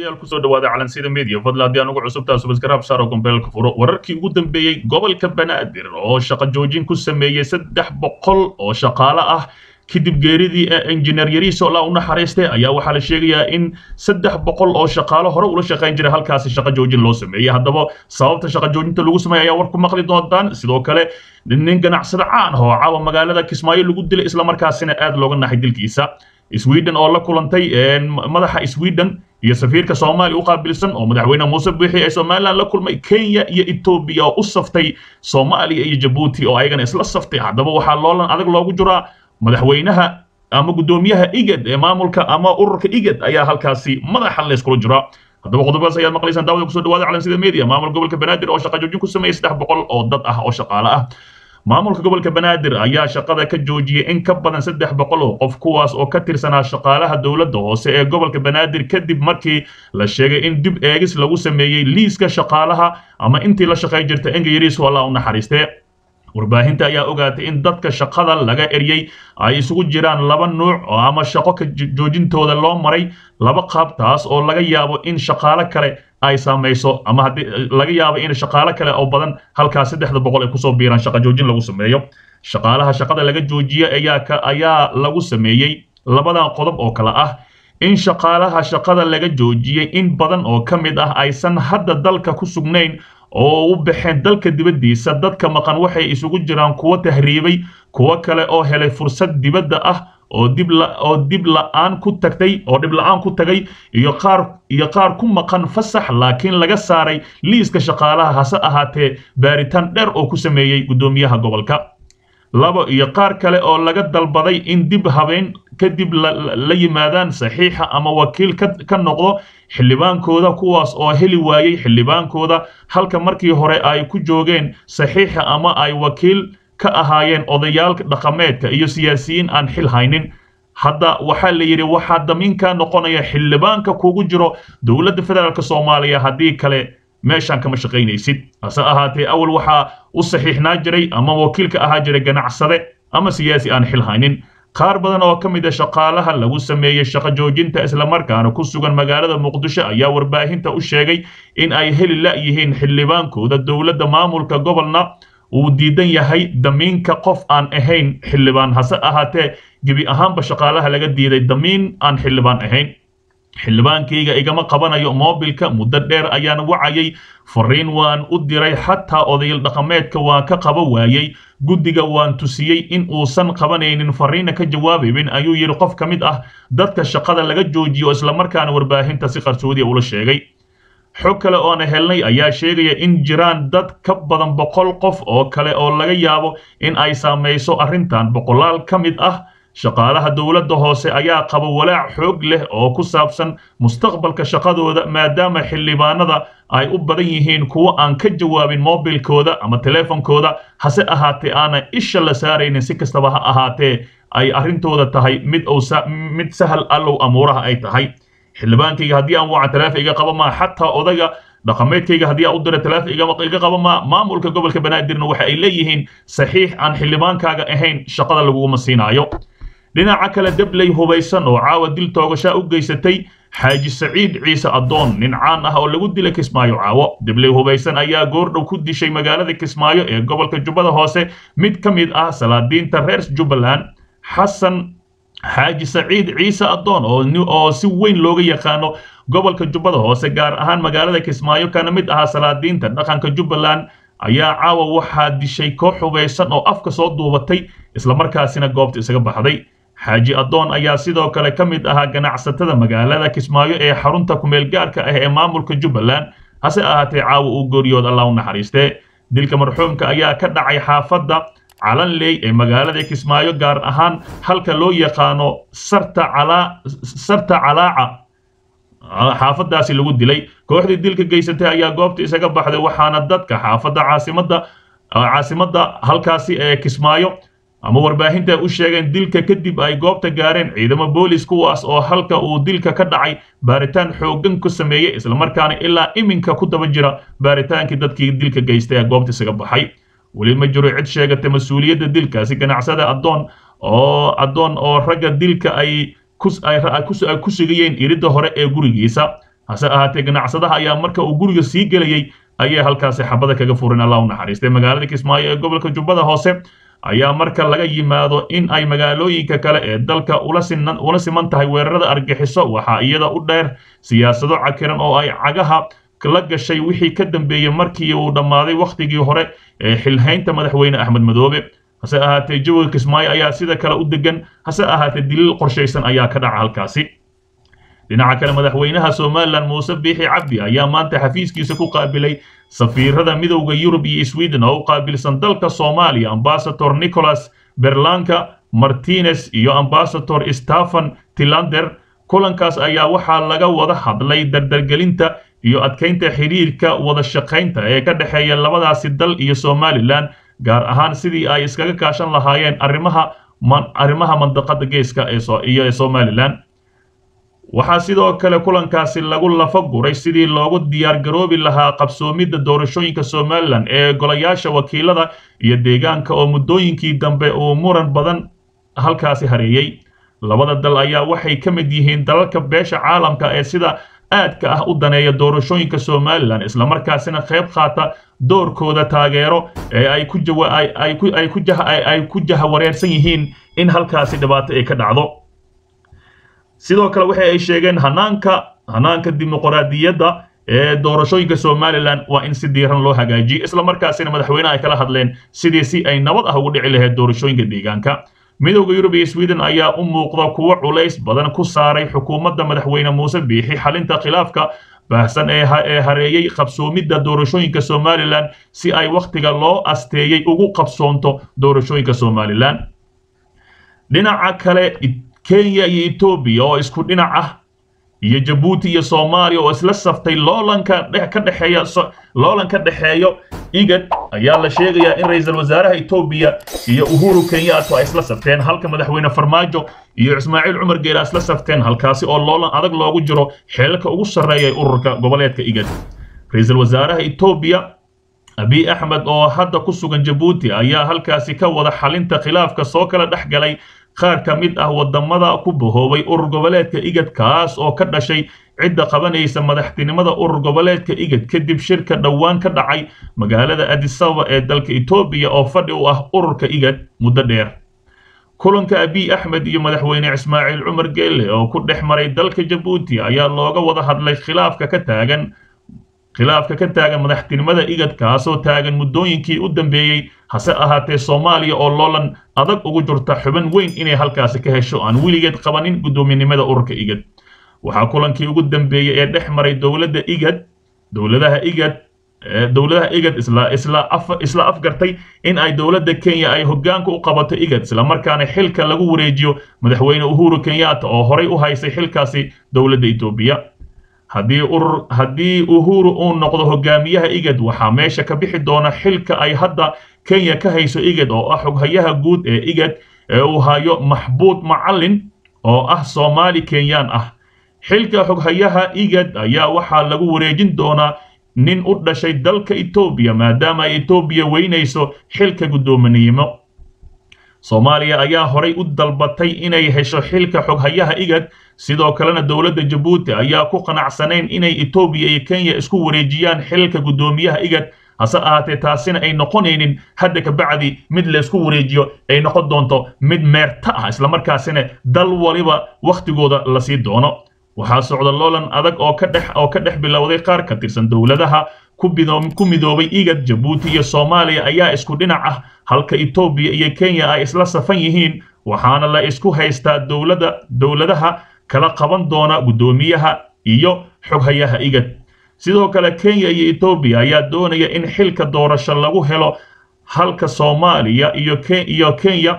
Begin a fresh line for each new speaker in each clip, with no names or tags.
daawadayaal kusoo dhawaada calansida media fadla haddii aan ugu cusubtaa subasgaraab saaro gombeelka furo wararkii ugu dambeeyey gobolka banaadir oo shaqo joojin ku sameeyey saddex boqol oo shaqaale ah kadib geeridii injineer yariiso la u naxariistay ayaa waxaa la sheegayaa in saddex boqol oo shaqaalo hore ula shaqayn jiray halkaasi shaqo joojin loo sameeyey haddaba sababta shaqo joojinta lagu sameeyay ayaa war ku maqli doontaan sidoo kale nin ganacsada caan ah oo caawa magaalada kismaayo lagu dilay islamarkaasina aad looga naxay dilkiisa sweden oo la kulantay madaxa sweden iyo safiirka soomaaliya u qaabilsan oo madaxweyne muuse biixi ee somaliland la kulmay kenya iyo etoobiya oo u saftay soomaaliya iyo jabuuti oo ayagana isla saftay haddaba waxaa loolan adag loogu jiraa madaxweynaha ama guddoomiyaha igad ee maamulka ama ururka igad ayaa halkaasi madaxa layskula jiraa haddaba qodobadaas ayaad maqlaysaan daawada kusoo dhawaada calansida media maamul gobolka banaadir oo shaqa joojin ku sameeyey saddex boqol oo dad ah oo shaqaale ah maamulka gobolka banaadir ayaa shaqada ka joojiyey in ka badan saddex boqol oo qof kuwaas oo ka tirsanaa shaqaalaha dowladda hoose ee gobolka banaadir kadib markii la sheegay in dib eegis lagu sameeyey liiska shaqaalaha ama intii la shaqay jirta engayariisu allah u naxariistee warbaahinta ayaa ogaatay in dadka shaqada laga eryey ay isugu jiraan laba nuuc oo ama shaqo ka joojintooda loo maray laba qaab taas oo laga yaabo in shaqaale kale ay saamayso ama haddii laga yaabo in shaqaale kale oo badan halkaas saddexda boqol ay kusoo biiraan shaqo joojin lagu sameeyo shaqaalaha shaqada laga joojiye ayaa ka ayaa lagu sameeyey labadan qodob oo kale ah in shaqaalaha shaqada laga joojiyey in badan oo ka mid ah aysan hadda dalka ku sugnayn oo u baxeen dalka dibaddiisa dadka maqan waxay isugu jiraan kuwo tahriibay kuwo kale oo helay fursad dibadda ah oo dib oo dib la'aan ku tagtay oo dhib la'aan ku tagay iyo qaar iyo qaar ku maqan fasax laakiin laga saaray liiska shaqaalaha hase ahaatee baaritaan dheer oo ku sameeyey guddoomiyaha gobolka labo iyo qaar kale oo laga dalbaday in dib habeen kadib la yimaadaan saxiixa ama wakiil ka noqdo xildhibaankooda kuwaas oo heli waayey xildhibaankooda halka markii hore ay ku joogeen saxiixa ama ay wakiil ka ahaayeen odayaalka dhaqameedka iyo siyaasiyiin aan xil haynin hadda waxaa la yidhi waxaa damiinka noqonaya xildhibaanka kugu jiro dowladda federaalk soomaaliya haddii kale meeshaan kama shaqaynaysid hase ahaatee awal waxaa u saxiixnaa jiray ama wakiilka ahaa jiray ganacsade ama siyaasi aan xil haynin qaar badan oo ka mid a shaqaalaha lagu sameeyey shaqo joojinta islamarkaana ku sugan magaalada muqdisho ayaa warbaahinta u sheegay in ay heli la'yihiin xildhibaankooda dowladda maamulka gobolna uu diidan yahay damiinka qof aan ahayn xildhibaan hase ahaatee gebi ahaanba shaqaalaha laga diiday damiin aan xildhibaan ahayn xildhibaankayga igama qabanayo moobilka muddo dheer ayaan wacayay fariin waan u diray xataa odayal dhaqameedka waan ka qaba waayey guddiga waan tusiyey in uusan qabanaynin fariina ka jawaabaynin ayuu yidhi qof ka mid ah dadka shaqada laga joojiyo islamarkaana warbaahinta si qarsoodiya ula sheegay xog kale oona helnay ayaa sheegaya in jiraan dad ka badan boqol qof oo kale oo laga yaabo in ay saamayso arrintan boqolaal ka mid ah shaqaalaha dowladda hoose ayaa qaba walaac xoog leh oo ku saabsan mustaqbalka shaqadooda maadaama xildhibaanada ay u badan yihiin kuwo aan ka jawaabin moobilkooda ama teleefonkooda hase ahaatee aanan isha la saaraynin si kastaba ha ahaatee ay arrintooda tahay mid mid sahal allow amuuraha ay tahay xildhibaankayga haddii aan wacan teleefon iga qaba maa xataa odayga dhaqameedkayga haddii aan u dira teleefon iga qaba maa maamulka gobolka banaadirna waxa ay leeyihiin saxiix aan xildhibaankaaga ahayn shaqada laguguma siinaayo dhinaca kale debley hubaysan oo caawa dil toogashaa u geysatay xaaji saciid ciise addoon nin caan ah oo lagu dilay kismaayo caawo debley hubaysan ayaa goordhow ku dishay magaalada kismaayo ee gobolka jubbada hoose mid ka mid ah salaadiinta reer jubbaland xasan xaaji saciid ciise addoon oo si weyn looga yaqaano gobolka jubbada hoose gaar ahaan magaalada kismaayo kana mid ahaa salaadiinta dhaqanka jubbaland ayaa caawa waxaa dishay koox hubaysan oo afka soo duubatay islamarkaasina goobta isaga baxday xaaji addoon ayaa sidoo kale ka mid ahaa ganacsatada magaalada kismaayo ee xarunta kumeel gaarka ah ee maamulka jubbaland hase ahaatee caawa uu gooriyood allah u naxariistee dilka marxuumka ayaa ka dhacay xaafadda calanley ee magaalada kismaayo gaar ahaan halka loo yaqaano sarta calaaca xaafadaasi lagu dilay kooxdii dilka geysatay ayaa goobta isaga baxday waxaana dadka xaafadda caasimada caasimadda halkaasi ee kismaayo ama warbaahinta u sheegeen dilka kadib ay goobta gaareen ciidamo boolis kuwaas oo halka uu dilka ka dhacay baaritaan xooggan ku sameeyey islamarkaana ilaa iminka ku daba jira baaritaankii dadkii dilka geystay ee goobta isaga baxay weli ma jiro cid sheegata mas-uuliyadda dilkaasi ganacsada addoon oo addoon oo ragga dilka ay ku sugayeen iridda hore ee gurigiisa hase ahaatee ganacsadaha ayaa marka uu guriga sii gelayey ayay halkaasi xabada kaga furin allah u naxariistay magaalada kismaayo ee gobolka jubbada hoose ayaa marka laga yimaado in ay magaalooyinka kale ee dalka ula sinan ula siman tahay weerarada argaxiso waxaa iyada u dheer siyaasado cakiran oo ay cagaha la gashay wixii ka dambeeyey markii uu dhammaaday wakhtigii hore ee xilhaynta madaxweyne axmed madoobe hase ahaatee jawiga kismaayo ayaa sida kale u degan hase ahaatee daliil qorshaysan ayaa ka dhaca halkaasi dhinaca kale madaxweynaha somalilan muuse biixi cabdi ayaa maanta xafiiskiisa ku qaabilay safiirada midowda yurub iyo sweden oo u qaabilsan dalka soomaaliya ambasador nicholas berlanka martinez iyo ambasador stephen tilander kulankaas ayaa waxaa laga wada hadlay dardargelinta iyo adkaynta xiriirka wada shaqaynta ee ka dhexeeya labadaasi dal iyo somalilan gaar ahaan sidii ay iskaga kaashan lahaayeen arrimaha arrimaha mandaqada geeska iyo ee somalilan waxaa sidoo kale kulankaasi lagu lafa guray sidii loogu diyaar garoobi lahaa qabsoomidda doorashooyinka somalilan ee golayaasha wakiilada iyo deegaanka oo muddooyinkii dambe uu muran badan halkaasi hareeyey labada dal ayaa waxay ka mid yihiin dalalka beesha caalamka ee sida aadka ah u daneeya doorashooyinka somalilan islamarkaasina qayb qaata doorkooda taageero ee ay ku ay ku jahawareersan yihiin in halkaasi dhibaato ay ka dhacdo sidoo kale waxa ay sheegeen hanaanka hanaanka dimuqraadiyadda ee doorashooyinka somalilan waa in si diiran loo hagaajiyo islamarkaasina madaxweyneha ay kala hadleen sidii si ay nabad ah ugu dhici lahayd doorashooyinka deegaanka midowda yurub iyo sweden ayaa u muuqda kuwo culays badan ku saaray xukuumadda madaxweyne muuse biixi xalinta khilaafka baahsan ee hareeyey qabsoomidda doorashooyinka somalilan si ay wakhtiga loo asteeyey ugu qabsoonto doorashooyinka somalilan dhinaca kale kenya iyo etoobiya oo isku dhinac ah iyo jabuuti iyo soomaaliya oo isla saftay loolanka ka dhexeeya loolan ka dhexeeyo igad ayaa la sheegayaa in ra-iisul wasaaraha etoobiya iyo uhuru kenyato ay isla safteen halka madaxweyne farmaajo iyo ismaaciil cumar geela isla safteen halkaasi oo loolan adag loogu jiro xeelka ugu sarreeya ee ururka goboleedka igad ra-iisul wasaaraha etoobiya abiy axmed oo hadda ku sugan jabuuti ayaa halkaasi ka wada xalinta khilaafka soo kala dhex galay qaar ka mid ah wadamada ku bahoobay urur goboleedka igad kaas oo ka dhashay cidda qabanaysa madaxtinimada urur goboleedka igad kadib shirka dhowaan ka dhacay magaalada adisababa ee dalka etoobiya oo fadhi u ah ururka igad muddo dheer kulanka abiy axmed iyo madaxweyne ismaaciil cumar geelle oo ku dhex maray dalka jabuuti ayaa looga wada hadlay khilaafka ka taagan khilaafka ka taagan madaxtinimada igad kaasoo taagan muddooyinkii u dambeeyey hase ahaatee soomaaliya oo loolan adag ugu jirta xubin weyn inay halkaasi ka hesho aan weligeed qabanin guddoominimada ururka igad waxaa kulankii ugu dambeeyey ee dhex maray dowladda igad dowladaha igad dowladaha igad isla isla af isla afgartay in ay dowladda kenya ay hoggaanka u qabato igad islamarkaana xilka lagu wareejiyo madaxweyne uhuru kenyatta oo horay u haysay xilkaasi dowladda etoobiya haddii urur haddii uhuru uu noqdo hogaamiyaha igad waxaa meesha ka bixi doona xilka ay hadda kenya ka hayso igad oo ah xoghayaha guud ee igad ee uu hayo maxbuud macallin oo ah soomaali kenyaan ah xilka xoghayaha igad ayaa waxaa lagu wareejin doonaa nin u dhashay dalka etoobiya maadaama ay etoobiya weynayso xilka guddoominimo soomaaliya ayaa horay u dalbatay inay hesho xilka xoghayaha igad sidoo kalena dowladda jabuuti ayaa ku qanacsanayn inay etoobiya iyo kenya isku wareejiyaan xilka guddoomiyaha igad hase ahaatee taasina ay noqonaynin hadda ka bacdi mid laysku wareejiyo ay noqon doonto mid meerta ah islamarkaasina dal waliba wakhtigooda la sii doono waxaa socda loolan adag oo ka dhex oo ka dhex bilowday qaar ka tirsan dowladaha ku midoobay igad jabuuti iyo soomaaliya ayaa isku dhinac ah halka etoobiya iyo kenya ay isla safan yihiin waxaana la isku haystaa dowladda dowladaha kala qaban doona guddoomiyaha iyo xoghayaha igad sidoo kale kenya iyo etoobiya ayaa doonaya in xilka doorasho lagu helo halka soomaaliya iyo iyo kenya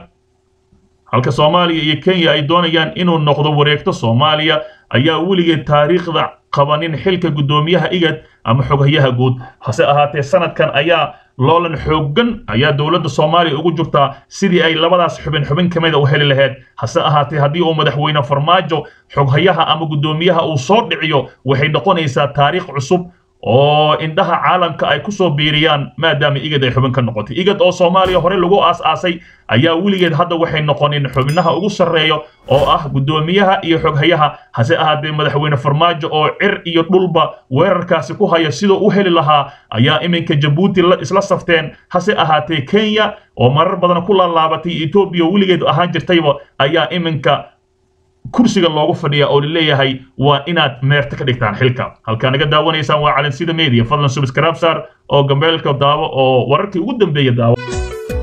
halka soomaaliya iyo kenya ay doonayaan inuu noqdo wareegto soomaaliya ayaa weligeed taariikhda qabanin xilka guddoomiyaha igad ama xoghayaha guud hase ahaatee sanadkan ayaa loolan xooggan ayaa dowladda soomaaliya ugu jirtaa sidii ay labadaas xubin xubin ka mida u heli lahayd hase ahaatee haddii uu madaxweyne farmaajo xoghayaha ama guddoomiyaha uu soo dhiciyo waxay noqonaysaa taariikh cusub oo indhaha caalamka ay kusoo biiriyaan maadaama igad ay xubin ka noqotay igad oo soomaaliya hore lagu aas-aasay ayaa weligeed hadda waxay noqoneen xubnaha ugu sarreeyo oo ah guddoomiyaha iyo xoghayaha hase ahaatee madaxweyne farmaajo oo cir iyo dhulba weerarkaasi ku haya sidoo u heli lahaa ayaa iminka jabuuti isla safteen hase ahaatee kenya oo marar badan ku laalaabatay etoobiya weligeed ahaan jirtayba ayaa iminka kursiga loogu fadhiya oo laleeyahay waa inaad meerta ka dhigtaan xilka halkaa naga daawanaysaan waa calansida media fadlan subscribe saar oo gambeelka daawo oo wararkii ugu dambeeya daawo